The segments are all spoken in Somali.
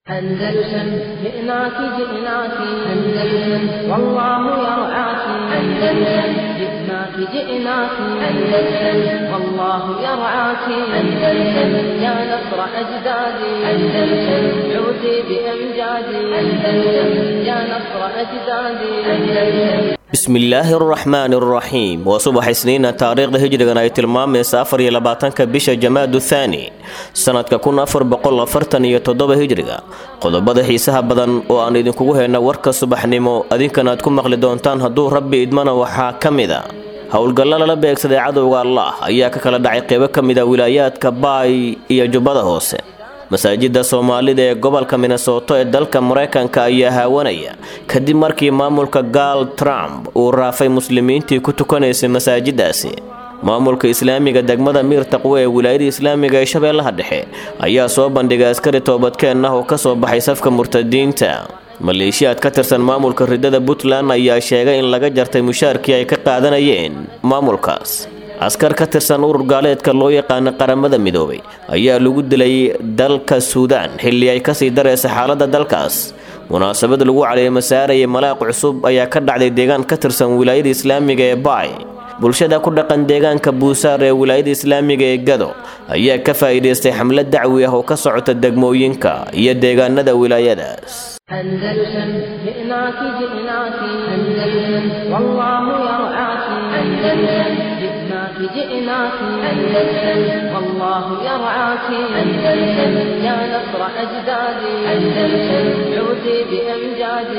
أندلسن جئناك جئناك أندلسن والله يرعاك أندلسن جئناك جئناك أندلسن والله يرعاك أندلسن يا نصر أجدادي أندلسن عودي بأمجادي أندلسن يا نصر أجدادي أندلسن bismillaahi araxmaani araxiim waa subax isniina taariikhda hijrigan ay tilmaamaysa afar iyo labaatanka bisha jamaadu thaani sanadka kun afar boqol afartan iyo toddoba hijriga qodobada xiisaha badan oo aan idinkugu hayna warka subaxnimo adinkan aad ku maqli doontaan hadduu rabbi idmana waxaa ka mida howlgallo lala beegsaday cadowga allah ayaa ka kala dhacay qeybo ka mida wilaayaadka baay iyo jubbada hoose masaajida soomaalida ee gobolka minnesoto ee dalka maraykanka ayaa haawanaya kadib markii maamulka gaal trump uu raafay muslimiintii ku tukanaysay masaajidaasi maamulka islaamiga degmada miir taqwe ee wilaayada islaamiga ee shabeellaha dhexe ayaa soo bandhigay askari toobadkeen ah oo ka soo baxay safka murtadiinta maleeshiyaad ka tirsan maamulka ridada puntland ayaa sheegay in laga jartay mushaarkii ay ka qaadanayeen maamulkaas askar ka tirsan urur gaaleedka loo yaqaana qaramada midoobay ayaa lagu dilay dalka suudaan xilli ay kasii daraysa xaaladda dalkaas munaasabad lagu caleema saarayay malaaq cusub ayaa ka dhacday deegaan ka tirsan wilaayada islaamiga ee baay bulshada ku dhaqan deegaanka buusaar ee wilaayada islaamiga ee gado ayaa ka faa'iidaystay xamlad dacwi ah oo ka socota degmooyinka iyo deegaanada wilaayadaas أندلسن جئناك جئناك أندلسن والله يرعاك أندلسن جئناك جئناك أندلسن والله يرعاك أندلسن يا نصر أجدادي أندلسن عودي بأمجادي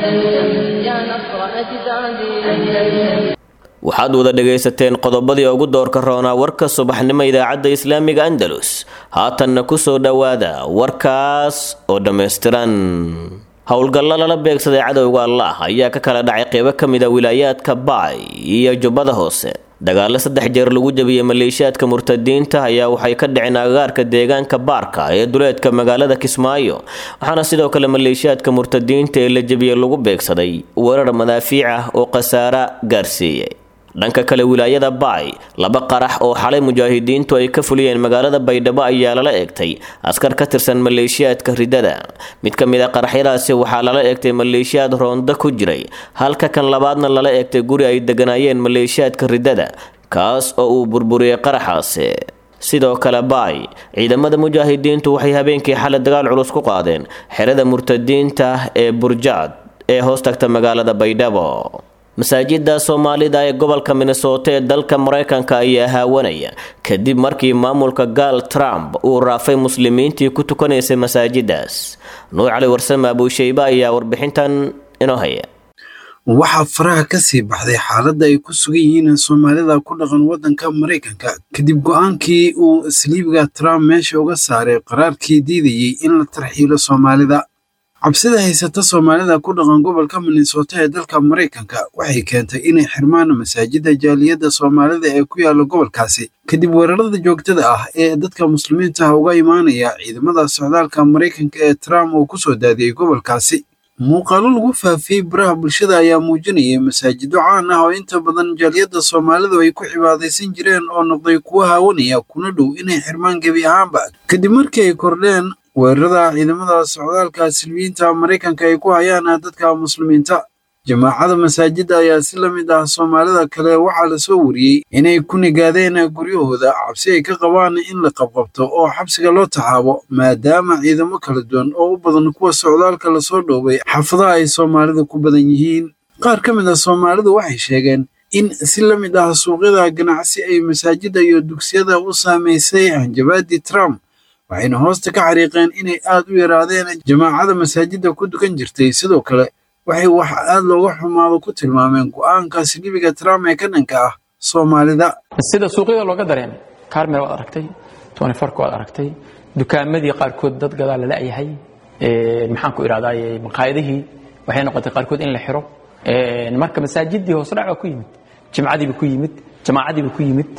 أندلسن يا نصر أجدادي أندلسن waxaad wada dhagaysateen qodobadii ugu doorka roonaa warka subaxnimo idaacadda islaamiga andalus haatanna ku soo dhowaada warkaas oo dhammaystiran howlgallo lala beegsaday cadowga allah ayaa ka kala dhacay qeybo ka mid a wilaayaadka baay iyo jubbada hoose dagaalo saddex jeer lagu jabiyey maleeshiyaadka murtadiinta ayaa waxay ka dhiceen agagaarka deegaanka baarka ee duleedka magaalada kismaayo waxaana sidoo kale maleeshiyaadka murtadiinta ee la jabiyey lagu beegsaday weerar madaafiic ah oo khasaara gaarsiiyey dhanka kale wilaayada baay laba qarax oo xalay mujaahidiintu ay ka fuliyeen magaalada baydhabo ayaa lala eegtay askar ka tirsan maleeshiyaadka ridada mid ka mid a qaraxyadaasi waxaa lala eegtay maleeshiyaad roonda ku jiray halka kan labaadna lala eegtay guri ay deganaayeen maleeshiyaadka ridada kaas oo uu burburiyey qaraxaasi sidoo kale baay ciidamada mujaahidiintu waxay habeenkii xalay dagaal culus ku qaadeen xerada murtadiinta ee burjaad ee hoos tagta magaalada baydhabo masaajida soomaalida ee gobolka minnesoto ee dalka maraykanka ayaa haawanaya kadib markii maamulka gaal trump uu raafay muslimiintii ku tukanaysay masaajidaas nuur cali warsame abuushayba ayaa warbixintan inoo haya waxaa faraha ka sii baxday xaaladda ay ku sugan yihiin soomaalida ku dhaqan waddanka maraykanka kadib go'aankii uu saliibiga trump meesha uga saaray qaraarkii diidayey in la tarxiilo soomaalida cabsida haysata soomaalida ku dhaqan gobolka minnesota ee dalka maraykanka waxay keentay inay xirmaan masaajida jaaliyadda soomaalida ee ku yaala gobolkaasi kadib weerarada joogtada ah ee dadka muslimiinta ah uga imaanaya ciidamada socdaalka maraykanka ee trump uu ku soo daadiyey gobolkaasi muuqaalo lagu faafiyey baraha bulshada ayaa muujinayay masaajido caan ah oo inta badan jaaliyadda soomaalidu ay ku cibaadaysan jireen oo noqday kuwo haawanaya kuna dhow inay xirmaan gebi ahaanba kadib markii ay kordheen weerarada ciidamada socdaalka silmiyiinta maraykanka ay ku hayaan dadka muslimiinta jamaacada masaajidda ayaa si la mid ah soomaalida kale waxaa lasoo wariyey inay ku nigaadeen guryahooda cabsi ay ka qabaan in la qabqabto oo xabsiga loo taxaabo maadaama ciidamo kala duwan oo u badan kuwa socdaalka lasoo dhoobay xaafadaha ay soomaalidu ku badan yihiin qaar ka mid ah soomaalidu waxay sheegeen in si la mid ah suuqyada ganacsi ay masaajidda iyo dugsiyada u saamaysay hanjabaadii trump waxayna hoosta ka xariiqeen inay aad u yaraadeen jamaacada masaajidda ku dukan jirtay sidoo kale waxay wax aad looga xumaado ku tilmaameen go'aanka silibiga trump ee ka dhanka ah soomaalida sida suuqyada looga dareemay carmel waad aragtay tonifarka waad aragtay dukaamadii qaarkood dad gadaa la la'yahay maxaan ku idhahdaay maqaayadihii waxay noqotay qaarkood in la xiro marka masaajidii hoos dhac baa ku yimid jimcadiiba ku yimid jamaacadiiba ku yimid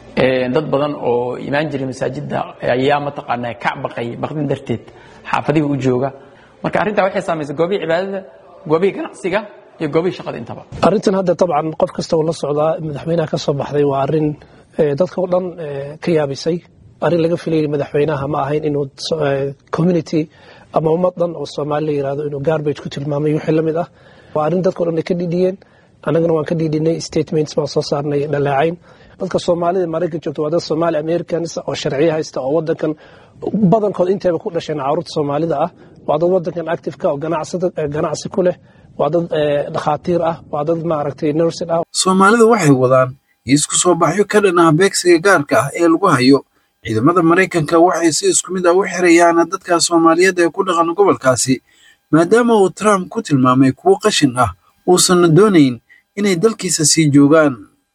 dad badan oo imaan jiray masaajidda ayaa mataqaanaa kac baqay baqdin darteed xaafadihii u jooga marka arrintaa waxay saamaysay goobihii cibaadada goobihii ganacsiga iyo goobihii shaqada intaba arrintan hadda dabcan qof kasta uu la socdaa madaxweynaha ka soo baxday waa arrin dadka o dhan ka yaabisay arrin laga filayay madaxweynaha ma ahayn inuu community ama ummad dhan oo soomaali la yirahdo inuu garbage ku tilmaamay wixii la mid ah waa arrin dadkao dhan ay ka dhidhiyeen annagana waan ka dhidhinay statements baan soo saarnay dhaleecayn dadka soomaalida maraykan joogto waa dad somaali americans oo sharciyo haysta oo wadankan badankood intayba ku dhasheen caruurta soomaalida ah waa dad wadankan activeka oo ganacsi ku leh waa dad dhakhaatiir ah waa dad maaragtay nursin ah soomaalidu waxay wadaan isku soo baxyo ka dhan ah beegsiga gaarka ah ee lagu hayo ciidamada maraykanka waxay si isku mid ah u xirayaan dadka soomaaliyeed ee ku dhaqan gobolkaasi maadaama uu trump ku tilmaamay kuwo qashin ah uusanna doonayn inay dalkiisa sii joogaan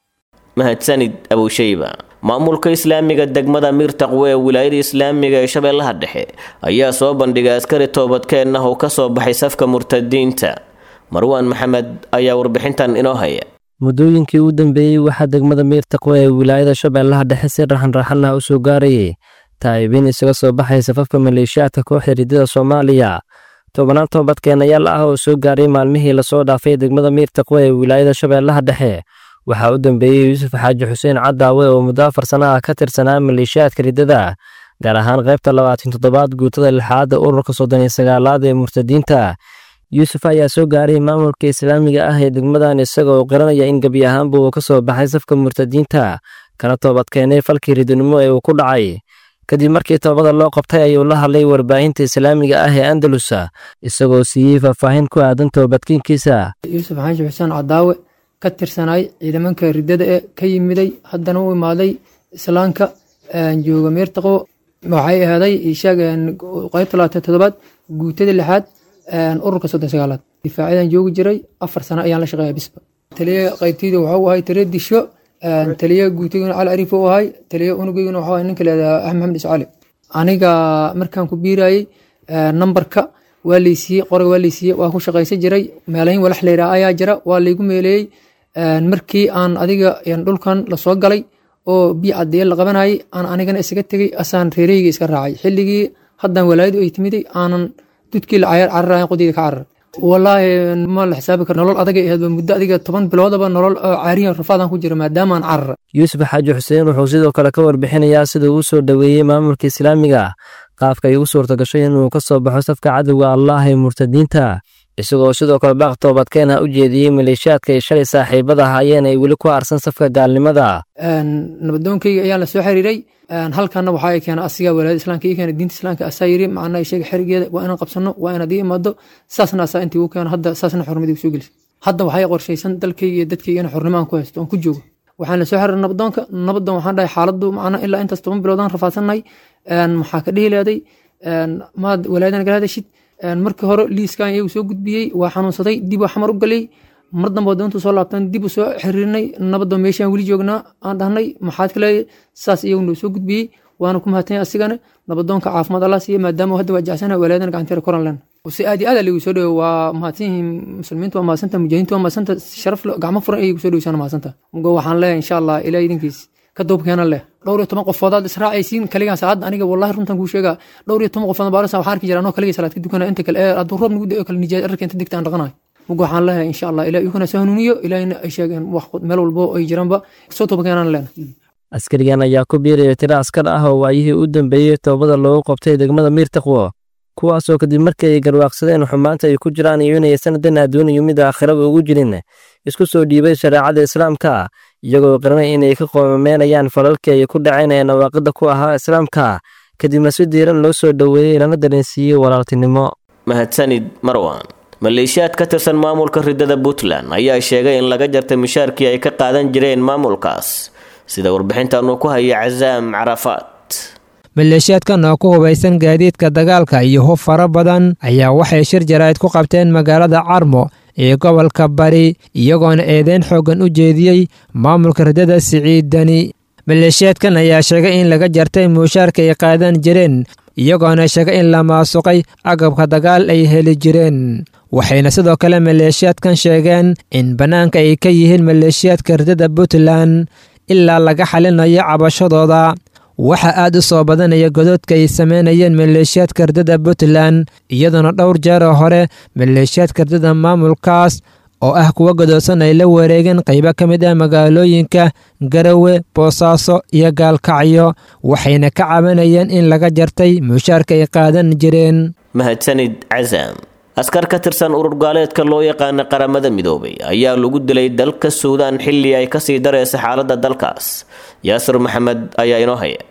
mahadsanid abushayba maamulka islaamiga degmada miirtaqwe ee wilaayada islaamiga ee shabeellaha dhexe ayaa soo bandhigay askari toobadkeen ah oo ka soo baxay safka murtadiinta marwaan maxamed ayaa warbixintan inoo haya muddooyinkii u dambeeyey waxaa degmada miirtaqwe ee wilaayada shabeellaha dhexe si raxanraxan ah u soo gaarayay taa'ibiin isaga soo baxay safafka maleeshiyaadka kooxda ridada soomaaliya tobannaan toobadkeenayaal ah oo soo gaaray maalmihii lasoo dhaafay degmada miirtaqwe ee wilaayada shabeellaha dhexe waxaa u dambeeyey yuusuf xaaji xuseen cadaawe oo muddo afar sana ah ka tirsanaa maleeshiyaadka riddada gaar ahaan qaybta labaatan toddobaad guutada lixaadda ururka soddon iyo sagaalaad ee murtadiinta yuusuf ayaa soo gaaray maamulka islaamiga ah ee degmadan isaga oo qiranaya in gebi ahaanba uu ka soo baxay safka murtadiinta kana toobadkeenay falkii ridinimo ee uu ku dhacay kadib markii toobada loo qabtay ayuu la hadlay warbaahinta islaamiga ah ee andalusa isagoo siiyey faahfaahin ku aadan toobadkiinkiisa yuusuf xaaji xuseen cadaawe ka tirsanaay ciidamanka riddada ee ka yimiday haddana u imaaday islaamka jooga meertaqo waxay ahaaday sheegeen qaybta labaatan toddobaad guutada lixaad ururka soddon sagaalaad difaacadan joogi jiray afar sano ayaan la shaqeeya bisba taliya qaybtayda waxuu ahay taliya disho taliya guutaguna cali ariif u ahay taliya unugeyguna waxuu ahay ninka leedaha axmed maxamed iscali aniga markaan ku biirayey nambarka waa laysiiyey qoraga waa laysiiyey waa ku shaqaysan jiray meelahin walax layidhaha ayaa jira waa laygu meeleeyey markii aan adiga dhulkan lasoo galay oo biyo cadeeye la qabanayay aan anigana isaga tegey asaan reereyga iska raacay xilligii haddan walaayadu ay timiday aanan dudkii la cayar cararayan qodiyda ka carar walaahi ma la xisaabi karo nolol adagay ahayd muddo adiga toban biloodaba nolol caariyan rafaadaan ku jira maadaama aan carara yuusuf xaaji xuseen wuxuu sidoo kale ka warbixinayaa sida uu soo dhoweeyey maamulka islaamiga qaafka ay ugu suurta gashay inuu ka soo baxo safka cadowga allah ee murtadiinta isagoo sidoo kale baaq toobadkeena u jeediyey maleeshiyaadka ay shalay saaxiibada ahaayeen ay weli ku aarsan safka gaalnimada nabadoonkayga ayaan la soo xiriiray halkana waxaa ay keena asiga walaayada islaamka ii keena diinta islaamka asaa yiri macnaa sheega xerigeeda waa inaan qabsano waa inaad ii imaado saasna asaa intii ugu keena hadda saasna xornimadii kusoo gelisay hadda waxay qorshaysan dalkayga iyo dadkayga in xornimo aan ku haysto aan ku joogo waxaan la soo xiriiray nabadoonka nabadoon waxaan dhahay xaaladdu macnaa ilaa intaas toban biloodaan rafaadsannahay maxaa ka dhihi leeday maad walaayadan nagala hadashid markii hore liiskan iyagu soo gudbiyey waa xanuunsaday dib waa xamar u galay mar dambe wadda intuu soo laabtan dib u soo xiriirnay nabadoo meeshaan weli joognaa aan dhahnay maxaad kale saas iyagu noo soo gudbiyey waana ku mahadtanya asigana nabadoonka caafimaad allah siiya maadaama hadda waa jecsana walaayadan gacanteera koran len si aad iyo aad aligu soo dhowo waa mahadsan yihiin muslimiintu waa mahadsanta mujaahidiintu waa mahadsanta sharaf gacmo furan ayagu soo dhowsana mahadsanta mugo waxaan leeyahay insha allah ilaa idinkiis ka duubkeena leh dhowr iyo toban qofoodaad israacaysiin kaligaan saacadda aniga wallahi runtan kuu sheegaa dhowr iyo toban qofood baarasa waxaan arki jira anoo kaligay salaad ka dukana inta kale ee hadduu roob nagu da'o kale nijaas arka inta digta aan dhaqanayo mugo waxaan leeyahay insha allah ilaa iyukana soo hanuuniyo ilaahina ay sheegeen wax meel walbo ay jiraanba soo toobakeenaan leena askarigan ayaa ku biiraya tiro askar ah oo waayihii u dambeeyey toobada loogu qabtay degmada miirtaqwo kuwaasoo kadib markii ay garwaaqsadeen xumaanta ay ku jiraan iyo inay sanadan adduuniyo mid aakhiraba ugu jirin isku soo dhiibay shareecada islaamka iyagoo qiranay inay ka qoomameenayaan falalkii ay ku dhaceen ee nawaaqida ku ahaa islaamka kadibna si diiran loo soo dhoweeyey lana dareensiiyey walaaltinimo mahadsanid marwan maleeshiyaad ka tirsan maamulka ridada puntland ayaa sheegay in laga jartay mishaarkii ay ka qaadan jireen maamulkaas sida warbixintan uu ku hayay casaam carafaad maleeshiyaadkan oo ku hubaysan gaadiidka dagaalka iyo hub fara badan ayaa waxay shir jaraa'id ku qabteen magaalada carmo ee gobolka bari iyagoona eedeyn xooggan u jeediyey maamulka ridada siciidani maleeshiyaadkan ayaa sheegay in laga jartay muushaarka ay qaadan jireen iyagoona sheegay in la maasuqay agabka dagaal ay heli jireen waxayna sidoo kale maleeshiyaadkan sheegeen in bannaanka ay ka yihiin maleeshiyaadka ridada puntland ilaa laga xalinayo cabashadooda waxaa aad u soo badanaya godoodka ay sameynayeen maleeshiyaadka ridada puntland iyadoona dhowr jeeroo hore maleeshiyaadka ridada maamulkaas oo ah kuwa godoodsan ay la wareegeen qaybo ka mid ah magaalooyinka garawe boosaaso iyo gaalkacyo waxayna ka cabanayeen in laga jartay mushaarka ay qaadan jireen mahadsanid casaam askar ka tirsan urur gaaleedka loo yaqaana qaramada midoobay ayaa lagu dilay dalka suudaan xilli ay kasii dareysa xaaladda dalkaas yaasir maxamed ayaa inoo haya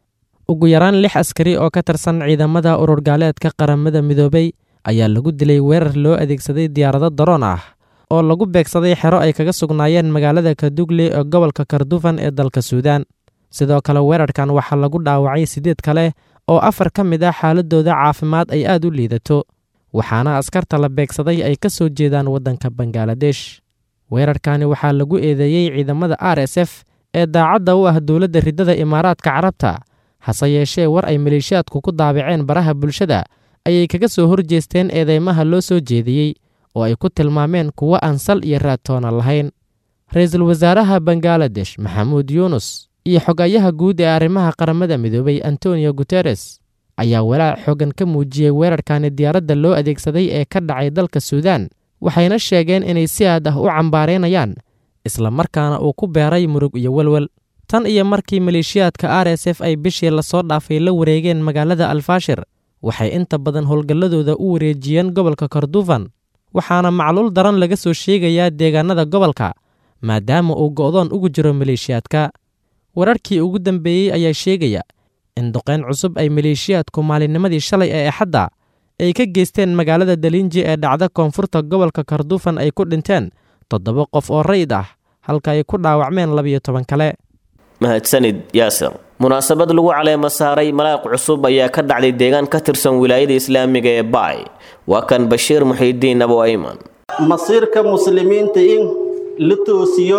ugu yaraan lix askari oo ka tirsan ciidamada urur gaaleedka qaramada midoobay ayaa lagu dilay weerar loo adeegsaday diyaarado daroon ah oo lagu beegsaday xero ay kaga sugnaayeen magaalada kadugle ee gobolka kardufan ee dalka suudaan sidoo kale weerarkan waxaa lagu dhaawacay siddeed kale oo afar ka mid ah xaaladooda caafimaad ay aad u liidato waxaana askarta la beegsaday ay ka soo jeedaan waddanka bangaladesh weerarkani waxaa lagu eedeeyey ciidamada r s f ee daacadda u ah dowladda riddada imaaraadka carabta hase yeeshee war ay maleeshiyaadku ku daabaceen baraha bulshada ayay kaga soo horjeesteen eedeymaha loo soo jeediyey oo ay ku tilmaameen kuwo aan sal iyo raadtoona lahayn ra-iisul wasaaraha bangaladesh maxamuud yuunus iyo xogayaha guud ee arrimaha qaramada midoobay antonio guteres ayaa walaac xoogan ka muujiyey weerarkani diyaaradda loo adeegsaday ee ka dhacay dalka suudaan waxayna sheegeen inay si aad ah u cambaaraynayaan isla markaana uu ku beeray murug iyo welwel tan iyo markii maleeshiyaadka r s f ay bishii lasoo dhaafay la wareegeen magaalada alfaashir waxay inta badan howlgalladooda u wareejiyeen gobolka kordufan waxaana macluul daran laga soo sheegayaa deegaanada gobolka maadaama uu go'doon ugu jiro maleeshiyaadka wararkii ugu dambeeyey ayaa sheegaya in duqayn cusub ay maleeshiyaadku maalinnimadii shalay ee axadda ay ka geysteen magaalada dalinji ee dhacda koonfurta gobolka kardufan ay ku dhinteen toddoba qof oo rayid ah halka ay ku dhaawacmeen labiyo toban kale mahadsanid yaasir munaasabad lagu caleemo saaray malaaq cusub ayaa ka dhacday deegaan ka tirsan wilaayada islaamiga ee baay waa kan bashiir muxiidiin abo ayman masiirka muslimiinta in la toosiyo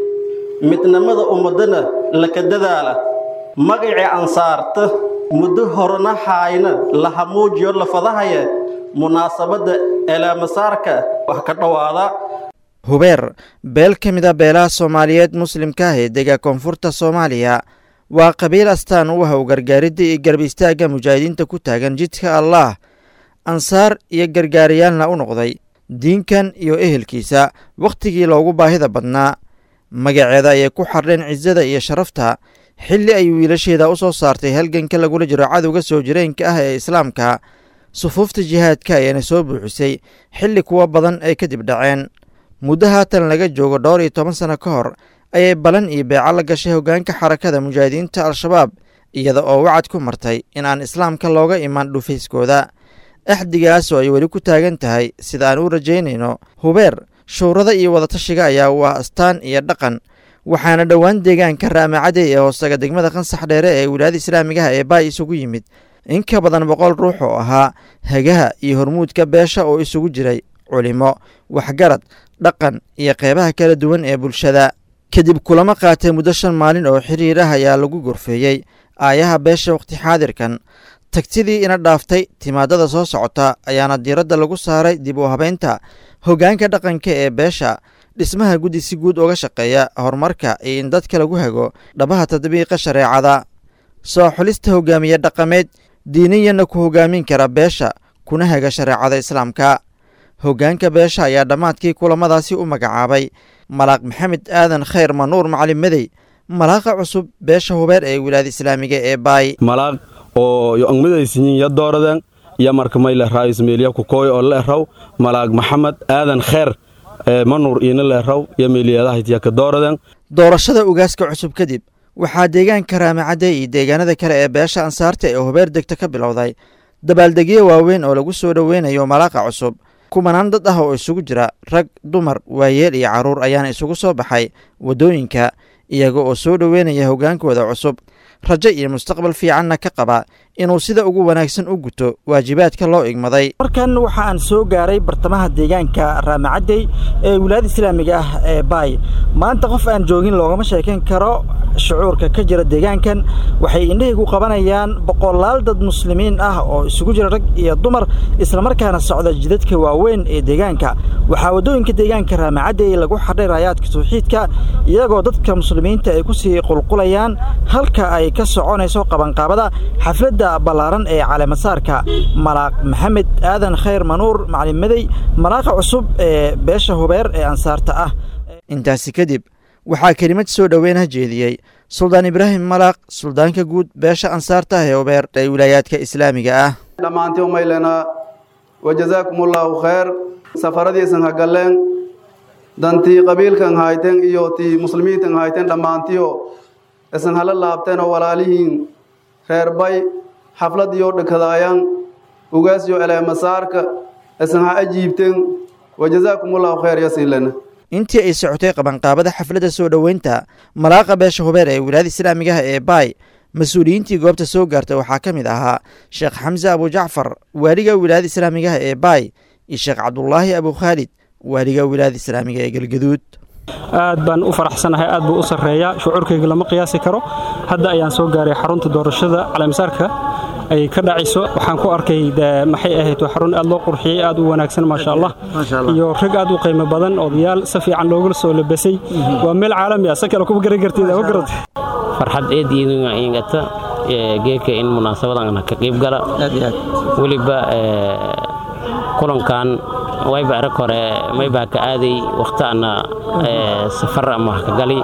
midnimada ummadana laka dadaala magacii ansaarta muddo horena haayna la hamuujiyo la fadahaya munaasabadda eelaamasaarka wax ka dhowaada hubeer beel ka mid a beelaha soomaaliyeed muslimka ah ee dega koonfurta soomaaliya waa qabiil astaan u ah u gargaaridda iyo garab istaagga mujaahidiinta ku taagan jidka allaah ansaar iyo gargaariyaalna u noqday diinkan iyo ehelkiisa wakhtigii loogu baahida badnaa magaceeda ayay ku xardheen cisada iyo sharafta xilli ay wiilasheeda u soo saartay halganka lagula jiro cadowga soo jireenka ah ee islaamka sufuufta jihaadka ayaana soo buuxisay xilli kuwa badan ay kadib dhaceen muddo haatan laga joogo dhowr iyo toban sano ka hor ayay balan iyo beeco la gashay hoggaanka xarakada mujaahidiinta al-shabaab iyada oo wacad ku martay in aan islaamka looga iman dhufayskooda axdigaasoo ay weli ku taagan tahay sida aan u rajaynayno hubeer shuurada iyo wadatashiga ayaa u ah astaan iyo dhaqan waxaana dhowaan deegaanka raamacadey ee hoostaga degmada qansax dheere ee wilaayada islaamigaha ee baay isugu yimid in ka badan boqol ruux oo ahaa hagaha iyo hormuudka beesha oo isugu jiray culimo waxgarad dhaqan iyo qeybaha kala duwan ee bulshada kadib kulamo qaatay muddo shan maalin oo xiriir ah ayaa lagu gorfeeyey aayaha beesha wakhti xaadirkan tagtidii ina dhaaftay timaadada soo socota ayaana diiradda lagu saaray dib u habeynta hoggaanka dhaqanka ee beesha dhismaha guddi si guud uga shaqeeya horumarka iyo in dadka lagu hago dhabaha tadbiiqa shareecada soo xulista hogaamiye dhaqameed diiniyanna ku hogaamin kara beesha kuna haga shareecada islaamka hoggaanka beesha ayaa dhammaadkii kulamadaasi u magacaabay malaaq maxamed aadan khayr manuur macalin medey malaaqa cusub beesha hubeer ee wilaayada islaamiga ee baay malaaq oo yo angmadaysiyin ya dooradan ya markamayle raayis meeliya kukooy oo la eraw malaaq maxamed aadan khayr manuur iina la eraw ya meeliyadahaitya ka dooradan doorashada ugaaska cusub kadib waxaa deegaanka raamacadde iyo deegaanada kale ee beesha ansaarta ee hubeer degta ka bilowday dabaaldegyo waaweyn oo lagu soo dhoweynayo malaaqa cusub kumanaan dad ah oo isugu jira rag dumar waayeel iyo carruur ayaana isugu soo baxay waddooyinka iyaga oo soo dhoweynaya hoggaankooda cusub rajo iyo mustaqbal fiicanna ka qaba inuu sida ugu wanaagsan u guto waajibaadka loo igmaday markan waxa aan soo gaaray bartamaha deegaanka raamacadey ee wilaayada islaamiga ah ee baay maanta qof aan joogin loogama sheekayn karo shucuurka ka jira deegaankan waxay indhahaygu qabanayaan boqolaal dad muslimiin ah oo isugu jira rag iyo dumar islamarkaana socda jidadka waaweyn ee deegaanka waxaa waddooyinka deegaanka raamacadey lagu xadhay raayaadka tawxiidka iyagoo dadka muslimiinta ay ku sii qulqulayaan halka ay ka soconayso qabanqaabada xafladda ballaaran ee caleemasaarka malaaq maxamed aadan khayr manuur macalin medey malaaqa cusub ee beesha hubeer ee ansaarta ah intaasi kadib waxaa kelimad soo dhoweynha jeediyey suldaan ibraahim malaaq suldaanka guud beesha ansaarta ah ee ubeer ee wilaayaadka islaamiga ah dhammaantii umaylena wajazaakumullahu khayr safaradiisan hagalleen dantii qabiilkan hayten iyo tii muslimiintan hayten dhammaantiyo isan hala laabteenoo walaalihiin reerbay xafladiyo dhikadaayan ugaasyo eleemasaarka isan ha ajiibten wajazaakumullahu khayr yasiinlena intii ay socotay qabanqaabada xafladda soo dhoweynta malaaqa beesha hubeer ee wilaayada islaamigaha ee baay mas-uuliyiintii goobta soo gaartay waxaa ka mid ahaa sheekh xamse abujacfar waaliga wilaayada islaamigaha ee baay iyo sheekh cabdulaahi abukhaalid waaliga wilaayada islaamiga ee galgaduud aad baan u faraxsanahay aad buu u sarreeyaa shucuurkayga lama qiyaasi karo hadda ayaan soo gaaray xarunta doorashada caleemisaarka ay ka dhacayso waxaan ku arkay maxay ahayd waa xarun aad loo qurxiyey aad u wanaagsan maasha allah iyo rag aad u qiimo badan odayaal si fiican loogula soo labasay waa meel caalami ah si kale kuma garan kartid ma garatay farxad eediina ingata geedka in munaasabadan ka qayb gala weliba kulankan wayba arag hore maybaa ka aaday wakhtaana safar ama ka gali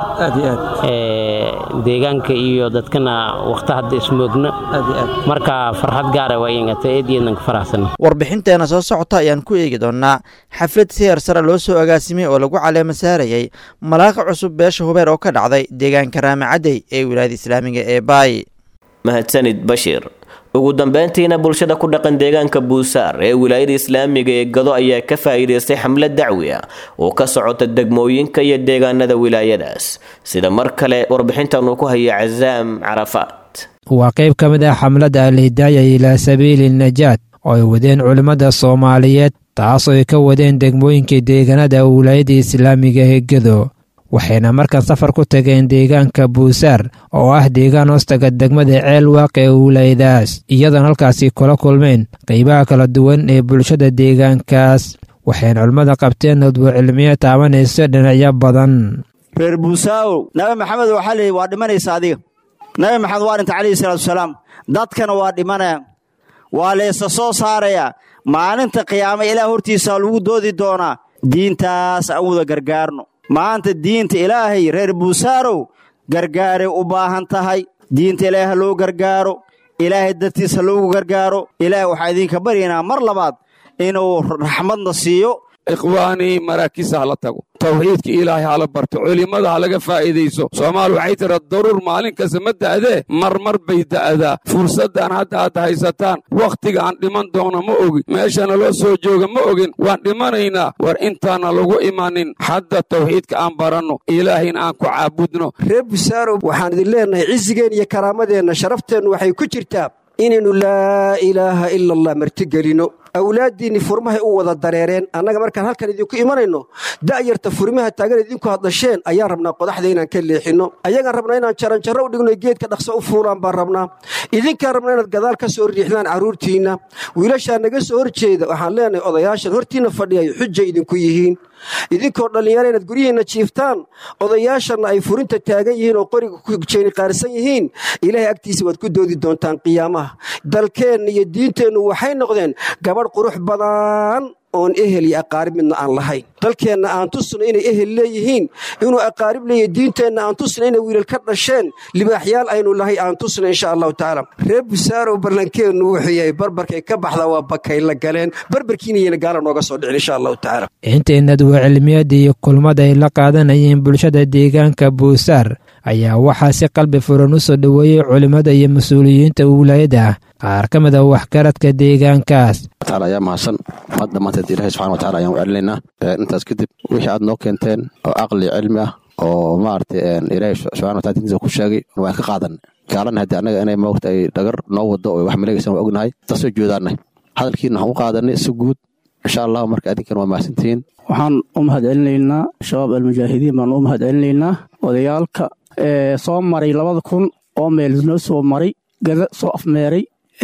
deegaanka iyo dadkana wakhta hadda ismoogna marka farxad gaara waa ingata eediyadan ka faraxsan warbixinteena soo socota ayaan ku eegi doonnaa xaflad si hersara loo soo agaasimay oo lagu caleema saarayay malaaqa cusub beesha hubeer oo ka dhacday deegaanka raamacadey ee wilaayada islaamiga ee baay mahadsanid bashiir ugu dambeyntiina bulshada ku dhaqan deegaanka buusaar ee wilaayada islaamiga ee gado ayaa ka faa'iidaystay xamlad dacwi ah oo ka socota degmooyinka iyo deegaanada wilaayadaas sida mar kale warbixintan uu ku haya casaam carafaat waa qayb ka mid ah xamladda alhidaaya ilaa sabiili najaad oo ay wadeen culimmada soomaaliyeed taasoo ay ka wadeen degmooyinka deegaanada wilaayada islaamiga ee gado waxayna markan safar ku tageen deegaanka buusaar oo ah deegaan hoostaga degmada ceel waaq ee wilaayadaas iyadoon halkaasi kula kulmeen qaybaha kala duwan ee bulshada deegaankaas waxayna culimmada qabteen nodbo cilmiyo taabanayso dhinacyo badan reer buusaawow nabi maxamed waxaa leeyay waa dhimanaysa adiga nabi maxamed waa dhinta calayhi salaatuasalaam dadkana waa dhimanaya waa leesa soo saaraya maalinta qiyaama ilaah hortiisaa lagu doodi doonaa diintaas aan wada gargaarno maanta diinta ilaahay reer buusaarow gargaaray u baahan tahay diinta ilaahay ha loo gargaaro ilaahay dartiis ha loogu gargaaro ilaahay waxaa idinka baryaynaa mar labaad inuu raxmadna siiyo ikhwaanii maraakiista hala tago tawxiidka ilaahay hala barto culimmada ha laga faa'iidayso soomaal waxay tira daruur maalin kasta ma da'dee marmar bay da'daa fursaddan hadda aad haysataan wakhtiga aan dhiman doono ma ogin meeshana loo soo jooga ma ogin waan dhimanaynaa war intaana lagu imanin hadda tawxiidka aan baranno ilaahayna aan ku caabudno reer busaarow waxaan idin leennahay cisigeen iyo karaamadeenna sharafteennu waxay ku jirtaa inaynu laa ilaaha ila allah martigelino awlaaddiinni furmahay u wada dareereen annaga markaan halkan idinku imanayno da'yarta furmaha taagan idinku hadasheen ayaan rabnaa qodaxda inaan ka leexinno ayagaan rabnaa inaan jaranjarro u dhigno geedka dhaqso u fuulaan baan rabnaa idinkaan rabnaa inaad gadaal ka soo riixdaan carruurtiinna wiilashaa naga soo horjeeda waxaan leenahay odayaashan hortiinna fadhiyayo xujay idinku yihiin idinkoo dhallinyaro inaad guryihiinna jiiftaan odayaashanna ay furinta taagan yihiin oo qoriga ku jeeniqaarsan yihiin ilaahay agtiisa waad ku doodi doontaan qiyaamaha dalkeenna iyo diinteennu waxay noqdeen gabadh qurux badan oon ehel iyo aqaarib midna aan lahayn dalkeenna aan tusno inay ehel leeyihiin inuu aqaarib leeyahy diinteenna aan tusno inay wiilal ka dhasheen libaaxyaal aynu lahay aan tusno insha allahu tacaala reer busaarow barlankeennu wuxuu yahay barbarkay ka baxda waa bakay la galeen barbarkiinayana gaala nooga soo dhicin insha allahu tacaala intaynad waa cilmiyada iyo kulmada ay la qaadanayeen bulshada deegaanka buusaar ayaa waxaa si qalbi furan u soo dhoweeyey culimmada iyo mas-uuliyiinta wilaayada qaar ka mid a waxgaradka deegaankaas ayaa mahadsan maad dhammaanteed ilahay subxana watacala ayaan u celinaynaa intaas kadib wixii aad noo keenteen oo caqli cilmi ah oo maaragtay ilaahay subxana watala dintiisa ku sheegay waan ka qaadan gaalana haddii annaga inay moogta ay dhagar noo wado oo wax maleegaysan waa ognahay taasoo joodaanay hadalkiina waxaan u qaadanay si guud insha allahu marka adinkan waa mahadsantihiin waxaan u mahad celinaynaa shabaab almujaahidiin baan u mahad celinaynaa odayaalka soo maray labada kun oo meel noo soo maray gada soo afmeeray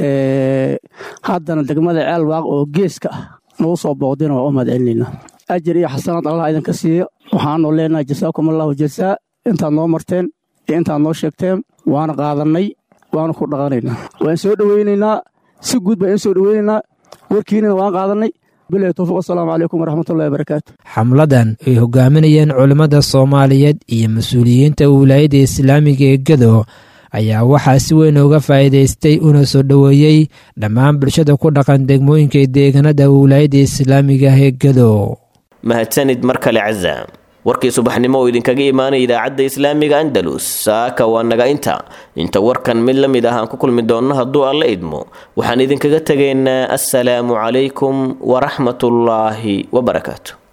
haddana degmada ceel waaq oo geeska ah nagu soo booqdina waa u mahad celinaynaa ajar iyo xasanaad allah idinka siiyo waxaanu leenahay jasaakum allahu jasaa intaad noo marteen iyo intaad noo sheegteen waana qaadannay waana ku dhaqanaynaa waan soo dhoweynaynaa si guud baan in soo dhoweynaynaa warkiinina waan qaadannay bilahi towfiq wasalaamu calaykum waraxmatullahi wabarakaatu xamladan ay hogaaminayeen culimmada soomaaliyeed iyo mas-uuliyiinta wilaayadda islaamiga ee gedo ayaa waxaa si weyn uga faa'iidaystay una soo dhoweeyey dhammaan bulshada ku dhaqan degmooyinka deegaanada wilaayadda islaamiga ee gedo mahadsanid mar kale cazaam warkii subaxnimo oo idinkaga imaanaya idaacadda islaamiga andalus saaka waa naga inta inta warkan mid la mid ah aan ku kulmi doonno hadduu alla idmo waxaan idinkaga tegaynaa assalaamu calaykum waraxmatullaahi wabarakaatu